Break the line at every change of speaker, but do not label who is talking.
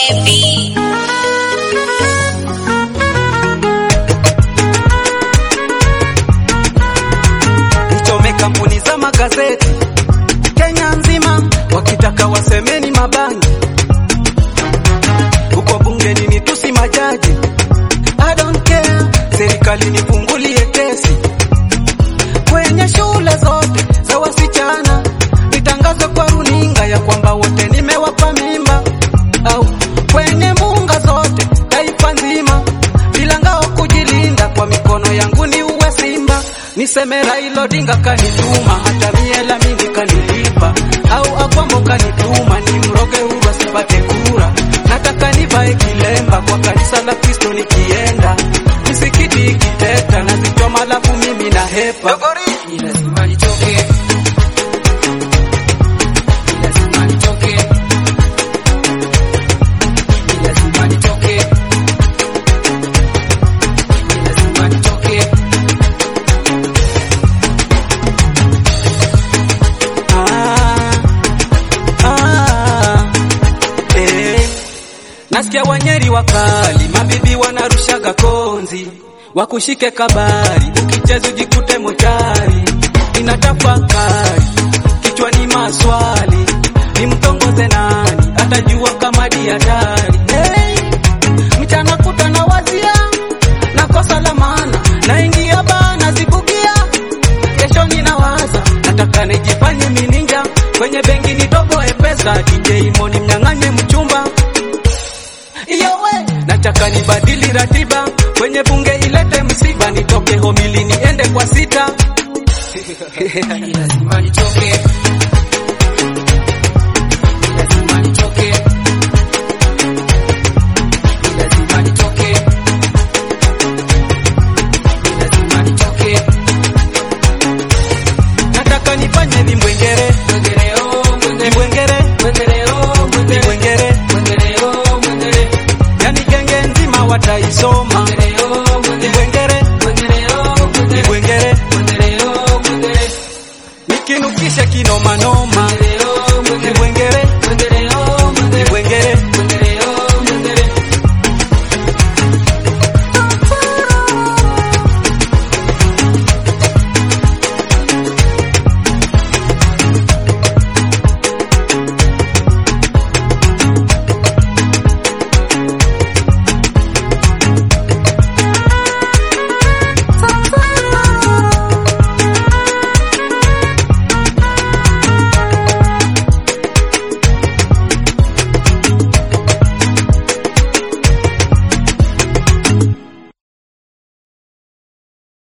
baby.
Nichome kampuni za magazeti Kenya nzima, wakitaka wasemeni mabangi huko bungeni nitusi majaji. I don't care, serikali nifungulie kesi kwenye shule zote za wasichana, nitangaze kwa runinga ya kwamba wote nimewapa mimba, au kwenye munga zote taifa nzima, bila ngao kujilinda, kwa mikono yangu ni uwe simba, niseme Raila Odinga kanituma, hata miela mingi kanilipa, au Akwambo kanituma, ni mroge Uhuru asipate kura, nataka nivae kilemba kwa kanisa la Kristo nikienda, misikiti ikiteta nazichoma, lafu mimi na hepa
Ni lazima nitoke. Ni lazima nitoke. Ni lazima nitoke. Ni lazima nitoke.
Ah, ah, eh. Nasikia wanyeri wakali, mabibi wanarushaga konzi, wakushike kabari, ukicheza ujikute mochari. Ninatafakari kichwani maswali, nimtongoze nani, atajua kama di hatari. Hey, mchana kuta na wazia na kosa la maana, naingia baa nazibugia kesho ninawaza, nataka nijifanye mininja kwenye benki nitoboe pesa, DJ Moni mnyang'anye mchumba iyowe, nataka nibadili ratiba kwenye bunge ilete msiba, nitoke homili niende kwa sita
Ni lazima nitoke.